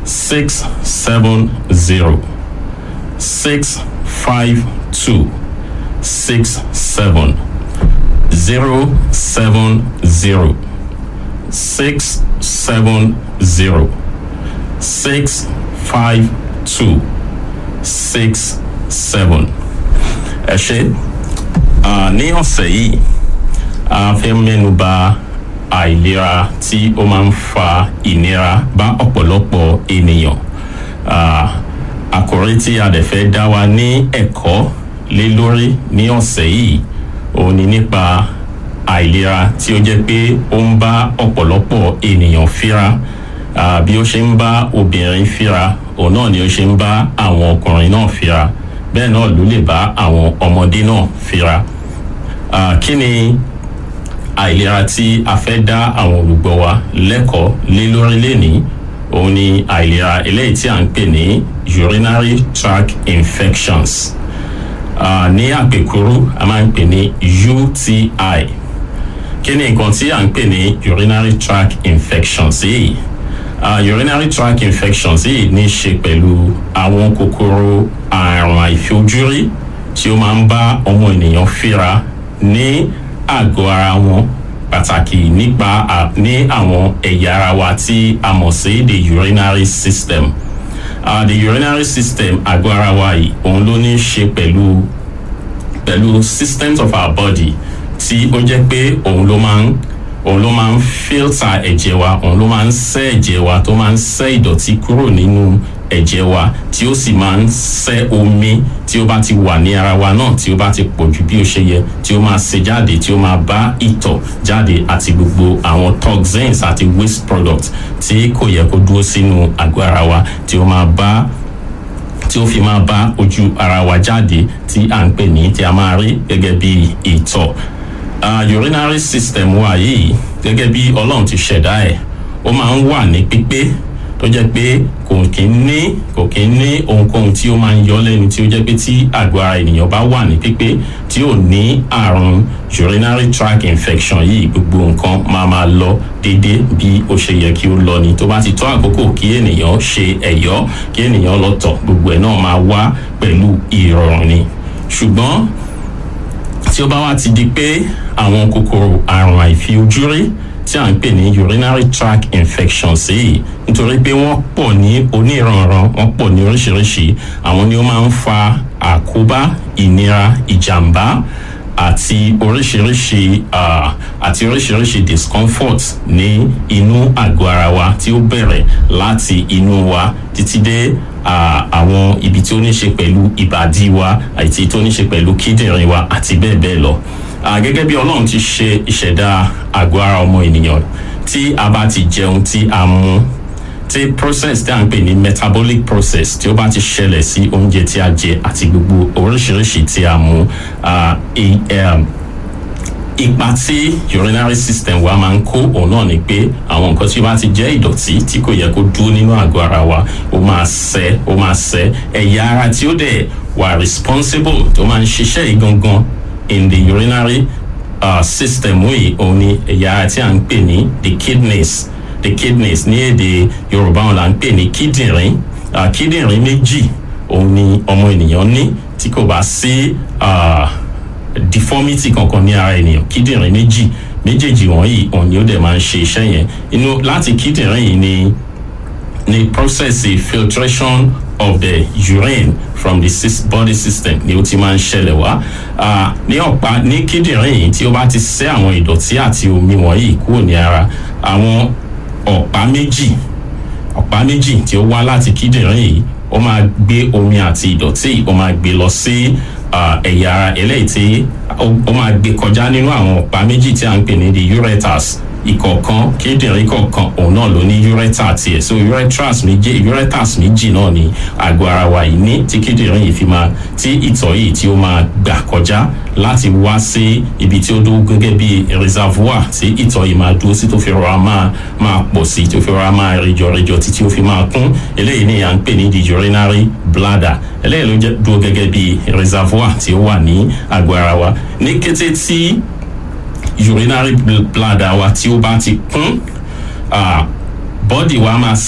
six seven zero six five two six seven zero seven zero six seven zero six five two six seven. ẹ ṣe ní ọ̀sẹ̀ yìí a fẹ́ mẹ́nu bà àìlera tí ó máa ń fa ìnira bá ọ̀pọ̀lọpọ̀ ènìyàn àkòrí tí a dẹ̀ fẹ́ dá wa ní ẹ̀kọ́ lé lórí ní ọ̀sẹ̀ yìí òun ni nípa àìlera tí ó jẹ́ pé ó ń bá ọ̀pọ̀lọpọ̀ ènìyàn fíra bí ó ṣe ń bá obìnrin fíra òun náà ni ó ṣe ń bá àwọn ọkùnrin náà fíra bẹ́ẹ̀ náà ló lè bá àwọn ọmọdé náà fíra kí ni àìlera tí a fẹ́ dá àwọn olùgbọ́ wa lẹ́kọ̀ọ́ lé lórí lénìí òun ni àìlera eléyìí tí à ń pè ní urinary tract infections uh, ní àpèkúrú a máa ń pè ní uti kí ni nǹkan tí à ń pè ní urinary tract infections yìí uh, urinary tract infections yìí ní í ṣe pẹ̀lú àwọn kòkòrò àrùn àìfojúrí tí ó máa ń bá ọmọ ènìyàn fíra ní àgọ́ ara wọn pàtàkì nípa ní àwọn ẹ̀yà ara wa tí a mọ̀ sí the urinary system uh, the urinary system àgọ́ ara wa yìí òun ló ní í ṣe pẹ̀lú pẹ̀lú systems of our body tí ó jẹ́ pé òun ló máa ń òun ló máa ń filter ẹ̀jẹ̀ wa òun ló máa ń ṣẹ́ ẹ̀jẹ̀ wa tó máa ń ṣẹ́ ìdọ̀tí kúrò nínú ẹ̀jẹ̀ wa tí ó sì máa ń ṣẹ́ omi tí ó bá ti wà ní ara wa náà tí ó bá ti pọ̀ ju bí ó ṣe yẹ tí ó máa ṣe jáde tí ó máa bá ìtọ̀ jáde àti gbogbo àwọn toxins àti waste products tí kò yẹ kó dúró sínú àgọ́ ara wa tí ó máa bá tí ó fi máa bá ojú ara wa jáde tí à ń pè ní tí a máa rí gẹ́gẹ́ bí ìtọ̀ uh, urinary system wa yìí gẹ́gẹ́ bí ọlọ́run ti ṣẹ̀dá ẹ̀ ó máa ń wà ní pípé tó jẹ́ pé kò kí ń ní kò kí ń ní ohunkóhun tí ó máa ń yọ lẹ́nu tí ó jẹ́ pé tí àgọ́ ara ènìyàn bá wà ní pípé tí ò ní àrùn urinary tract infection yìí gbogbo nǹkan máa máa lọ déédé bí ó ṣe yẹ kí ó lọ ni tó bá ti tó àkókò kí ènìyàn ṣe ẹ̀yọ́ kí ènìyàn lọ tọ̀ gbogbo ẹ̀ náà máa wá pẹ̀lú ìrọ̀rùn ni ṣùgbọ́n tí ó bá wá ti di pé àwọn kòkòrò àrùn àìfiojúrí tí à ń pè ní urinary tract infections yìí nítorí pé wọ́n pọ̀ ní oníranran wọ́n pọ̀ ní oríṣiríṣi àwọn ni ó máa ń fa àkóbá ìnira ìjàmbá àti oríṣiríṣi uh, àti oríṣiríṣi discomfort ní inú àgọ́ ara wa tí ó bẹ̀rẹ̀ láti inú wa títí dé àwọn ibi tí ó ní ṣe pẹ̀lú ìbàdí wa àti tó ní ṣe pẹ̀lú kíndìnrín wa àti bẹ́ẹ̀ bẹ́ẹ̀ lọ gẹ́gẹ́ bí ọlọ́run ti ṣe ìṣẹ̀dá àgọ́ ara ọmọ ènìyàn tí a bá ti jẹun tí a mú tí process tí a ń pè ní metabolic process tí ó bá ti ṣẹlẹ̀ sí oúnjẹ tí a jẹ àti gbogbo oríṣiríṣi tí a mú ipa tí urinary system wa máa ń kó òun náà ni pé àwọn nǹkan tí ó bá ti jẹ́ ìdọ̀tí tí kò yẹ kó dúró nínú àgọ́ ara wa ó máa ṣẹ́ ó máa ṣẹ́ ẹ̀yà ara tí ó dẹ̀ wà responsible tó máa ń ṣiṣẹ́ yìí gangan in the urinary uh, system yìí òun ni ẹ̀yà ara tí a ń pè ní the kidneys the kidneys ní èdè yorùbá wọn là ń pè ní kíndìnrín uh, kíndìnrín méjì òun ni ọmọ ènìyàn ní tí kò bá sí uh, deformity kankan ní ara ènìyàn kíndìnrín méjì méjèèjì wọ̀nyí òun ni ó dẹ̀ máa ń ṣe iṣẹ́ yẹn inú láti kíndìnrín yìí ni ni process filtration of the urine from the body system ni ó ti máa ń ṣẹlẹ̀ wá ní ọ̀pá ní kíndìnrín yìí tí ó bá ti ṣẹ́ àwọn ìdọ̀tí àti omi wọ̀nyí kúrò ní ara àwọn ọ̀pá méjì ọ̀pá méjì tí ó wá láti kíndìnrín yìí ó máa gbé omi àti ìdọ̀tí ó máa gbé lọ sí ẹ̀yà ara eléyìí tí ó máa gbé kọjá nínú àwọn ọ̀pá méjì tí a ń pè ní the ureters ìkọ̀ọ̀kan kíndìnrín kọ̀ọ̀kan òun náà ló ní ureter tiẹ̀ so ureters méjì ureters méjì náà ni àgọ́ ara wa yìí ní tí kíndìnrín yìí fi máa tí ìtọ̀ yìí tí ó máa gbà kọjá láti wá sí ibi tí ó dúró gẹ́gẹ́ bí reservoir tí ìtọ̀ yìí máa dúró sí tó fi rọra máa máa pọ̀ sí tó fi rọra máa rejọ rejọ títí ó fi máa kún eléyìí ni à ń pè ní the urinary bladder eléyìí ló jẹ́ dúró gẹ́gẹ́ bí reservoir tí ó wà ní àgọ́ ara wa ní kété tí urinary bladder wa tí ó bá ti kún bọ́dì wa máa